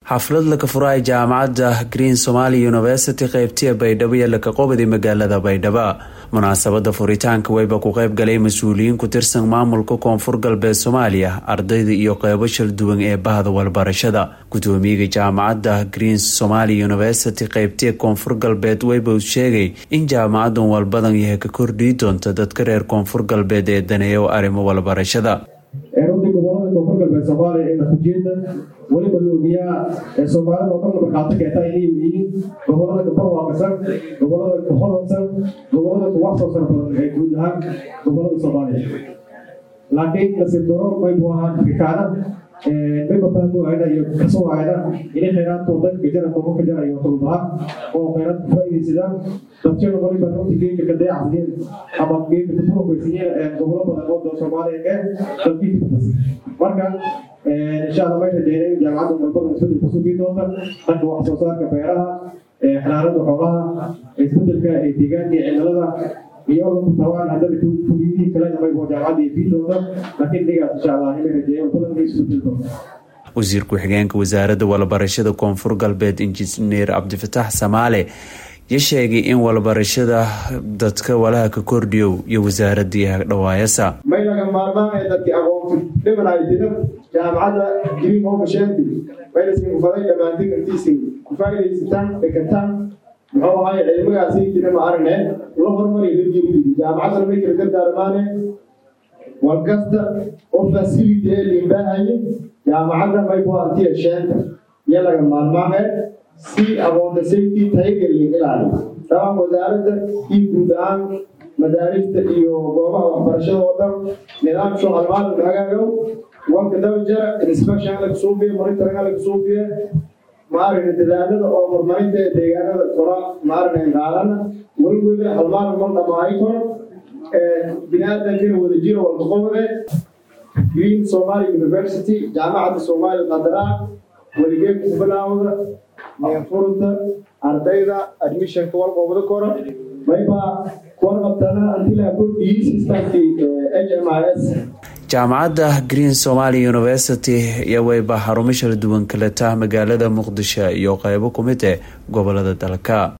xaflad laka furaay jaamacadda green somaali university qeybtiya baydhabo iyo laka qobadi magaalada baydhabo munaasabada furitaanka weyba ku qeyb galay mas-uuliyiin ku tirsan maamulka koonfur galbeed soomaaliya ardayda iyo qeybo shal duwan ee bahda walbarashada gudoomiyaga jaamacadda green somaali university qeybtiya koonfur galbeed weyba uu sheegay in jaamacadan walbadan yahay ka kordhii doonta dadka reer koonfur galbeed ee daneeya arrimo walbarashada runtii gobolada koonfur galbeed soomaaliya ee natiijada weliba la ogiyaa ee soomaalida oo dhan la markaato keeta inay yihiin gobolada ka barwaaqasan gobolada ka hodansan gobolada ka wax soo sar badan ee guud ahaan gobolada soomaaliya laakiin nasiib daro maybu ahaan afrikaana mayba fahmu ayna iyo kasoo ayna inay khayraadkooda kajara tobo kajara iyo tolbaha oo khayraadka faa'iidaysadaan dadkana waliba runtii geedka ka dayacsiiyeen ama geedka ka furuqaysiiyeen gobolo badan oo soomaaliya ee dalkiisa marka insha allah may rajeynay jaamacadda walbada isbedel kusugi doonta dhanka wax soo saarka beeraha xanaanada xoolaha isbedelka ee deegaanka iyo cimilada iyo tabaan haddana kuliyadihii kale maybo jaamacadda iyo fiidooda laakiin dhigaas insha allah inay rajeeyo walbadan inay isbedel doonta wasiir ku-xigeenka wasaaradda walbarashada koonfur galbeed injineer cabdifataax samaale ya sheegay in walbarashada dadka walaha ka kordhiyow iyo wasaaradii hagdhawaayasa may laga maarmaan ee dadkii aqoonti dhimanaytida jaamacadda green homeshanti maylasin kufaday dhammaantin intiisin ku faa'iidaysataan dhekataan muxuu ahay cilmigaasi jira ma aragne la hormariyo la jeedidi jaamacadda may kala dardaarmaane walkasta oo facility ee limbaahaye jaamacadda may ku antiya sheenta iyo laga maarmaan si aqoonta safety tayagelin ilaaliyo dabcan wasaaradda iyo guud ahaan madaarista iyo goobaha waxbarashada oo dhan nidaam soo halmaalin hagaagow wanka dawjara inspection laga suubiye monitoring laga suubiye maaragna dadaalada oo horumarinta ee deegaanada kora maaragna qaalana weligoda halmaalin mal dhamaayi karo biniaadankina wada jiro walka qobode green somali university jaamacadda soomaaliya qadaraa weligeed ku bilaawda furunta ardayda admissionka walqobda koro mayba kuwarqabtana antilaa kordhiyey systemkii h m i s jaamacadda green somaali university iyo weyba xarumo shal duwan kaleta magaalada muqdisho iyo qeybo ku mid eh gobolada dalka